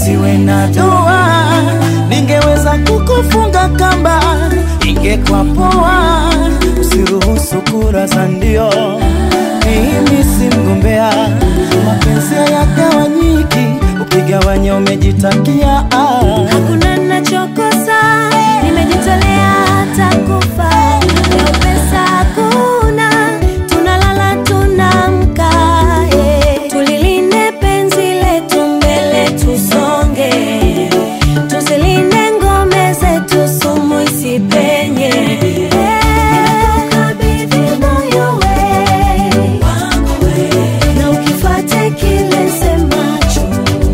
usiwe na doa, ningeweza kukufunga kamba, ingekuwa poa. Usiruhusu kura za ndio, mimi si mgombea, mapenzi hayagawanyiki, ukigawanya umejitakia ah. Hakuna nachokosa, nimejitolea hata kufa. Leo pesa hakuna, tunalala tunamka. eh. Tulilinde penzi letu, mbele tusonge, tuzilinde ngome zetu, sumu isipenye. Eh, nimekukabidhi moyo we, na ukifuate kile semacho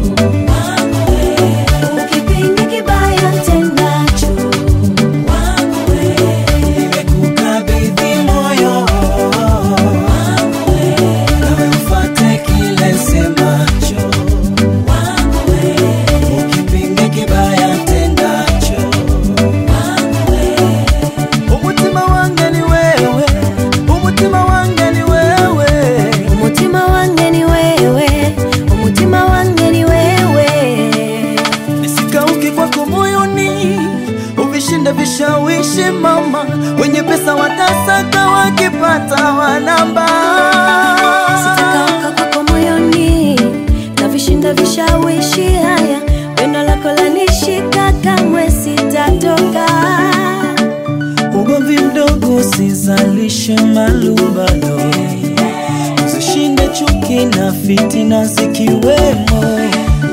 Ukipinga kibaya tendacho Nimekukabidhi moyo nawe ufuate kile semacho, ukipinga kibaya tendacho. Umutima wange ni wewe, umutima wange ni wewe. umutima wange ni wewe umutima wange ni wewe Nisikauke kwako moyoni, uvishinde vishawishi mama, wenye pesa watasaka, wakipata wanamba. sitakauka kwako moyoni na vishinda vishawishi haya pendo lako lanishika kamwe sitatoka Ugomvi mdogo usizalishe malumbano, zishinde chuki na fitina zikiwemo.